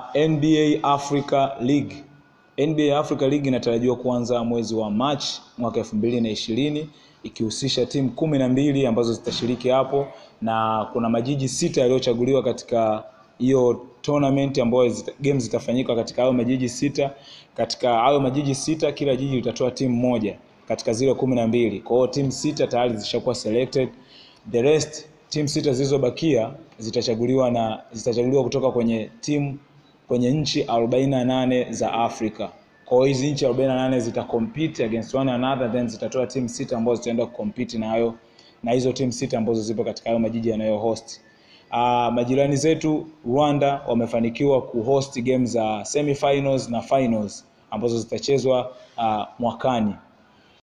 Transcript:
NBA Africa League. NBA Africa League inatarajiwa kuanza mwezi wa Machi mwaka elfu mbili na ishirini ikihusisha timu kumi na mbili ambazo zitashiriki hapo, na kuna majiji sita yaliyochaguliwa katika hiyo tournament ambayo zita, game zitafanyika katika hayo majiji sita. Katika hayo majiji sita, kila jiji litatoa timu moja katika zile kumi na mbili. Kwa hiyo timu sita tayari zishakuwa selected, the rest timu sita zilizobakia zitachaguliwa na zitachaguliwa kutoka kwenye timu kwenye nchi 48 za Afrika. Kwa hiyo hizi nchi 48 zita compete against one another then zitatoa timu sita ambazo zitaenda kucompete na hayo na hizo timu sita ambazo zipo katika hayo majiji yanayo host. Uh, majirani zetu Rwanda wamefanikiwa kuhost game za semifinals na finals ambazo zitachezwa uh, mwakani